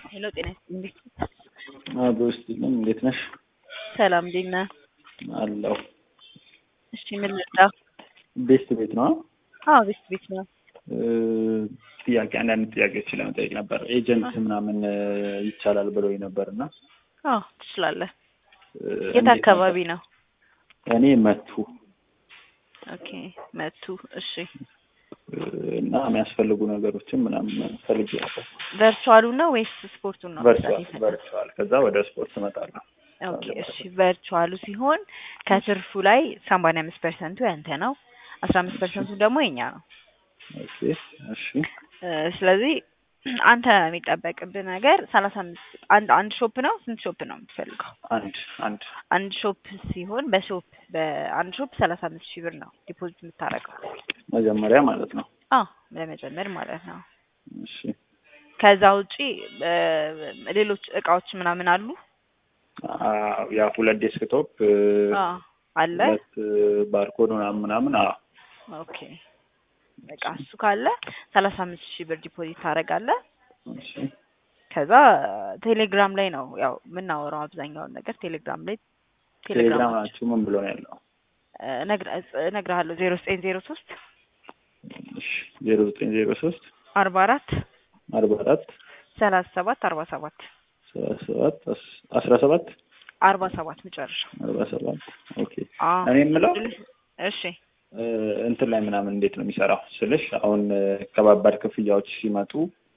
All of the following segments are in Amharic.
ሄሎ ጤና ይስጥልኝ። በውስጥ ግን እንዴት ነሽ? ሰላም እንዴት ነህ? አለሁ። እሺ ምን ልርዳህ? ቤስት ቤት ነው። አዎ ቤስት ቤት ነው። ጥያቄ አንዳንድ ጥያቄዎች ለመጠየቅ ነበር። ኤጀንት ምናምን ይቻላል ብለው ነበር እና አዎ ትችላለህ። የት አካባቢ ነው? እኔ መቱ ኦኬ መቱ። እሺ እና የሚያስፈልጉ ነገሮችን ምናምን ፈልጌ ነበር። ቨርቹዋሉ ነው ወይስ ስፖርቱን ነው? ቨርቹዋል ቨርቹዋል። ከዛ ወደ ስፖርት እመጣለሁ። ኦኬ እሺ ቨርቹዋሉ ሲሆን ከትርፉ ላይ ሰማንያ አምስት ፐርሰንቱ ያንተ ነው፣ አስራ አምስት ፐርሰንቱ ደግሞ የኛ ነው። ኦኬ እሺ ስለዚህ አንተ የሚጠበቅብህ ነገር ሰላሳ አምስት አንድ አንድ ሾፕ ነው። ስንት ሾፕ ነው የምትፈልገው? አንድ አንድ አንድ ሾፕ ሲሆን በሾፕ በአንድ ሾፕ ሰላሳ አምስት ሺህ ብር ነው ዲፖዚት የምታደርገው። መጀመሪያ ማለት ነው። አዎ ለመጀመር ማለት ነው። እሺ ከዛ ውጪ ሌሎች እቃዎች ምናምን አሉ? አዎ፣ ያ ሁለት ዴስክቶፕ አዎ አለ። ሁለት ባርኮድ ምናምን ምናምን አዎ ኦኬ በቃ እሱ ካለ ሰላሳ አምስት ሺህ ብር ዲፖዚት ታደርጋለህ። እሺ ከዛ ቴሌግራም ላይ ነው ያው የምናወራው አብዛኛውን ነገር ቴሌግራም ላይ ቴሌግራም ናችሁ ምን ብሎ ነው ያለው? እነግርሃለሁ ዜሮ ዘጠኝ ዜሮ ሶስት እሺ ዜሮ ዘጠኝ ዜሮ ሶስት አርባ አራት አርባ አራት ሰላሳ ሰባት አርባ ሰባት ሰላሳ ሰባት አስራ ሰባት አርባ ሰባት መጨረሻ አርባ ሰባት ኦኬ አዎ እኔ የምለው እሺ እንትን ላይ ምናምን እንዴት ነው የሚሰራው ስልሽ አሁን ከባባድ ክፍያዎች ሲመጡ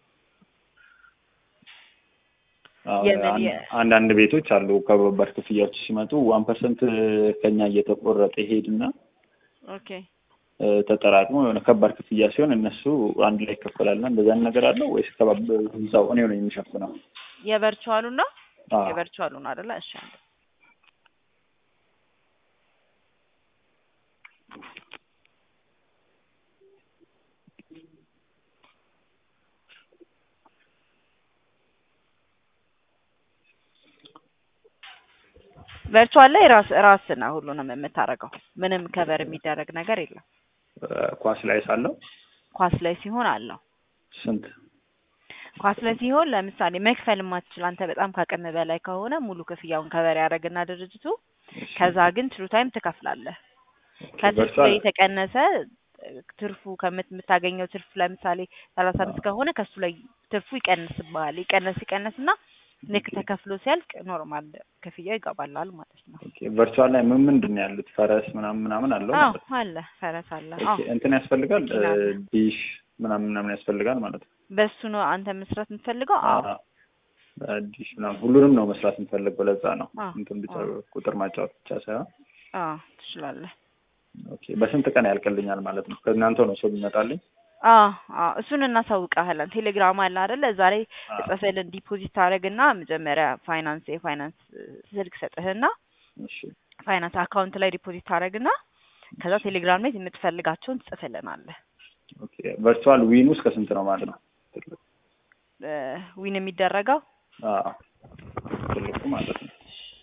አሁን የምን አንድ- የ- አንዳንድ ቤቶች አሉ ከባባድ ክፍያዎች ሲመጡ ዋን ፐርሰንት ከኛ እየተቆረጠ ይሄድና ኦኬ እ፣ ተጠራቅሞ የሆነ ከባድ ክፍያ ሲሆን እነሱ አንድ ላይ ይከፈላልና እንደዛ ነገር አለው ወይስ ከባብ እዛው እኔው ነው የሚሸፍነው? የቨርቹዋሉን ነው አዎ የቨርቹዋሉን አይደለ? እሺ አንዴ ቨርቹዋል ላይ ራስ ራስ ነው ሁሉንም የምታደርገው። ምንም ከበር የሚደረግ ነገር የለም። እ፣ ኳስ ላይ ሳለው ኳስ ላይ ሲሆን አለው። ስንት ኳስ ላይ ሲሆን ለምሳሌ መክፈል የማትችል አንተ በጣም ካቅም በላይ ከሆነ ሙሉ ክፍያውን ከበር ያደርግና ድርጅቱ ከዛ ግን ትሩ ታይም ትከፍላለህ። ከትርፉ ቨርቹዋል ላይ የተቀነሰ ትርፉ ከምት የምታገኘው ትርፍ ለምሳሌ ሰላሳ አምስት ከሆነ ከሱ ላይ ትርፉ ይቀንስብሃል። ይቀነስ ይቀነስና ልክ ተከፍሎ ሲያልቅ ኖርማል ክፍያው ይገባላል ማለት ነው። ኦኬ ቨርቹዋል ላይ ምን ምንድን ነው ያሉት? ፈረስ ምናምን ምናምን አለው አዎ ማለት ነው። አለ ፈረስ አለ። ኦኬ አዎ እንትን ያስፈልጋል መኪና አለ። እ፣ ዲሽ ምናምን ምናምን ያስፈልጋል ማለት ነው። በሱ ነው አንተ መስራት የምትፈልገው? አዎ አዎ ዲሽ ምናምን ሁሉንም ነው መስራት የምፈልገው። ለዛ ነው አዎ እንትን ብቻ አዎ ቁጥር ማጫወት ብቻ ሳይሆን አዎ ትችላለህ። ኦኬ በስንት ቀን ያልቅልኛል ማለት ነው? ከእናንተ ነው ሰው የሚመጣልኝ? አዎ አዎ እሱን እናሳውቅሃለን። ቴሌግራም አለ አይደለ? እዛ ላይ አዎ ጽፈልን ዲፖዚት ታደርግና መጀመሪያ ፋይናንስ የፋይናንስ ስልክ ሰጥህና እሺ ፋይናንስ አካውንት ላይ ዲፖዚት ታደርግና ከዛ ቴሌግራም ላይ የምትፈልጋቸውን ትጽፍልናለህ። ኦኬ ቨርቹዋል ዊኑ እስከ ስንት ነው ማለት ነው? እ፣ ዊን የሚደረገው አዎ ትልቁ ማለት ነው።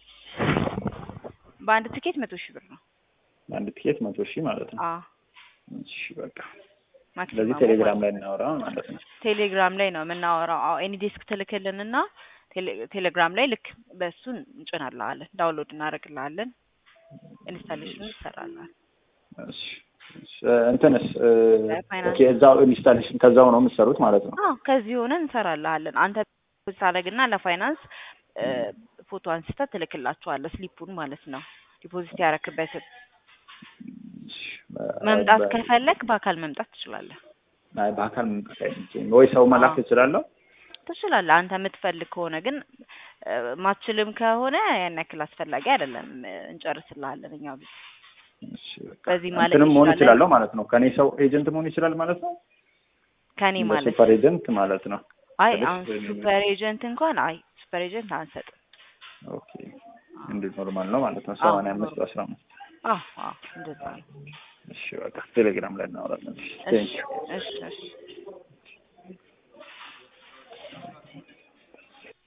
በአንድ ትኬት መቶ ሺህ ብር ነው። አንድ ቲኬት መቶ ሺህ ማለት ነው። አዎ እሺ በቃ ስለዚህ ማክሲማሙ ቴሌግራም ማለት ላይ ነው። እናወራ ማለት ነው። ቴሌግራም ላይ ነው የምናወራው። አዎ ኤኒ ዴስክ ትልክልንና ቴሌ- ቴሌግራም ላይ ልክ በእሱን እንጭናልሃለን፣ ዳውንሎድ እናደርግልሃለን፣ ኢንስታሌሽን ይሰራልሃል። እሺ እሺ፣ እንትንስ እ፣ ፋይናንስ ኦኬ እዛው ኢንስታሌሽን ከዛው ነው የምትሰሩት ማለት ነው። አዎ ከዚህ ሆነ እንሰራልሃለን። አንተ ታደርግና ለፋይናንስ እ፣ ፎቶ አንስተህ ትልክላችኋለህ፣ ስሊፑን ማለት ነው ዲፖዚት ያረክበትን። እሺ፣ መምጣት በ- ከፈለክ በአካል መምጣት ትችላለህ። አይ በአካል መምጣት አይችልም ወይ ሰው መላክ አዎ እችላለሁ? ትችላለህ። አንተ የምትፈልግ ከሆነ ግን እ፣ ማትችልም ከሆነ ያን ያክል አስፈላጊ አይደለም። እ፣ እንጨርስልሃለን እኛው ቤት እሺ በቃ በዚህ ማለት እንትንም መሆን ይችላለን። እችላለሁ ማለት ነው። ከኔ ሰው ኤጀንት መሆን ይችላል ማለት ነው። ከኔ እንደ ማለት ሱፐር ኤጀንት ማለት ነው። አይ ስልሽ አሁን ሱፐር ኤጀንት እንኳን አይ ሱፐር ኤጀንት አንሰጥም። ኦኬ እንደ ኖርማል ነው ማለት ነው። አዎ ሰማንያ አምስት ኖርማል አስራ አምስት አዎ አዎ እንደዛ ነው። እሺ በቃ ቴሌግራም ላይ እናወራለን። እሺ እሺ ቴንክ ዩ እሺ እሺ